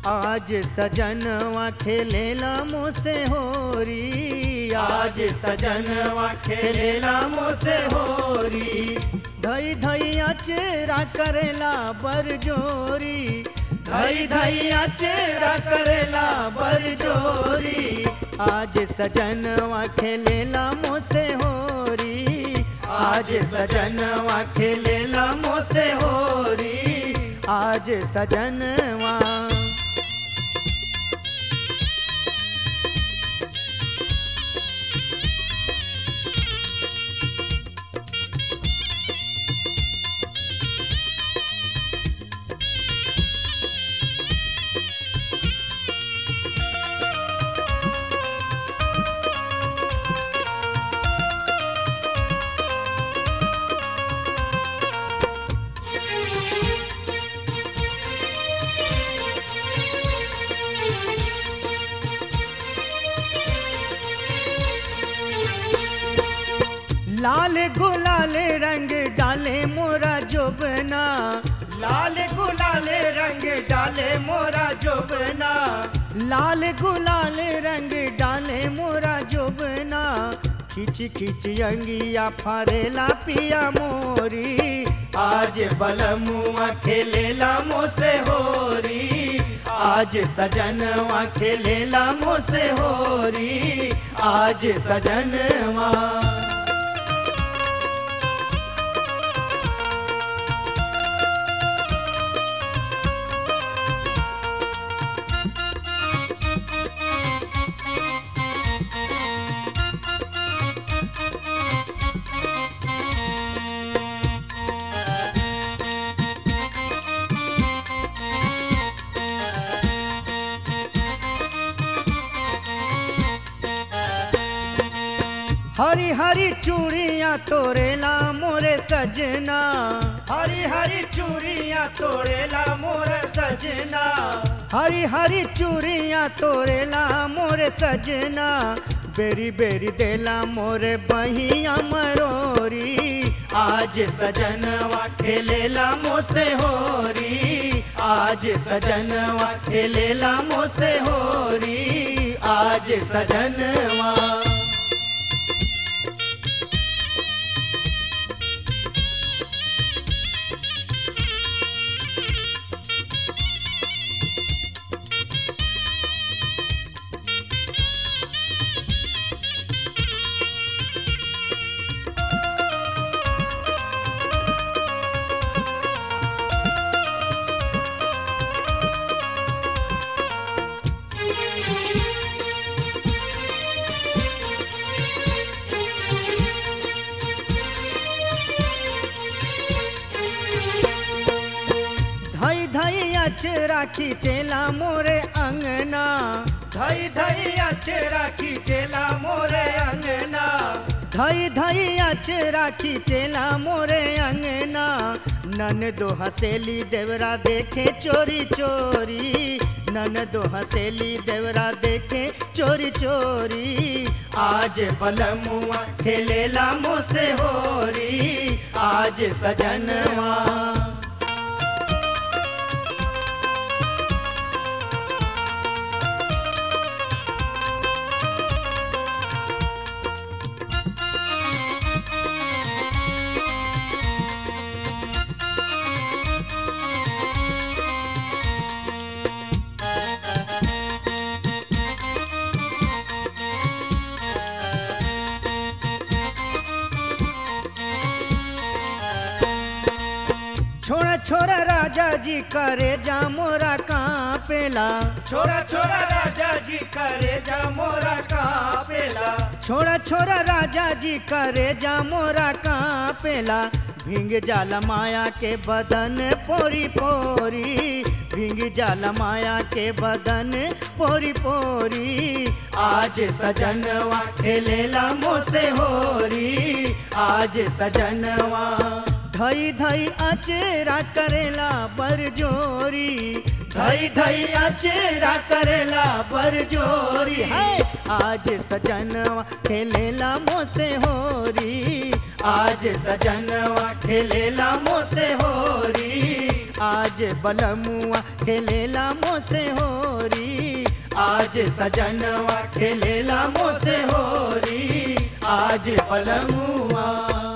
आज सजनवा खेलेला मोसे होरी आज सजनवा खेलेला मोसे होरी धई धई अचेरा करेला बरजोरी धई धई अचेरा करेला बरजोरी आज सजनवा खेलेला मोसे होरी आज सजनवा खेलेला मोसे होरी आज सजनवा लाल गुलाल रंग डाले मोरा जोबना लाल गुलाल रंग डाले मोरा जोबना लाल गुलाल रंग डाले मोरा जोबना खिच खिच अंगिया फारेला पिया मोरी आज बलमुआ खेलेला मोसे होरी आज सजनवा खेलेला मोसे होरी आज सजनवा हरी हरी चूड़ियाँ तोरेला मोरे सजना हरी हरी चूड़ियाँ तोड़ेला मोर सजना हरी हरी चूड़ियाँ तोरेला मोरे सजना बेरी बेरी देला मोरे बहिया मरोरी आज सजनवा खेलेला मोसे होरी आज सजनवा खेलेला मोसे होरी आज सजनवा धई धई अचरा खींचेला मोरे अंगना धई धई अचेरा खींचेला मोरे अंगना धई धई अचरा खींचेला मोरे अंगना नन दो हसेली देवरा देखे चोरी चोरी नन दो हसेली देवरा देखे चोरी चोरी आज बलमुआ खेलेला मोसे होरी आज सजनवा छोड़ा छोड़ा राजा जी करे जा मोरा कांपेला छोरा छोरा राजा जी करे जा मोरा कापेला छोड़ा छोड़ा राजा जी करे जा मोरा कांपेला भींग जाला माया के बदन पोरी पोरी भींग जाला माया के बदन पोरी पोरी आज सजनवा खेलेला मोसे होरी आज सजनवा धई धई अचेरा करेला बरजोरी धई धई अचेरा करेला बरजोरी है आज सजनवा खेलेला मोसे होरी आज सजनवा खेलेला मोसे होरी आज बलमुआ खेलेला मोसे होरी आज सजनवा खेलेला मोसे होरी आज पलमुआ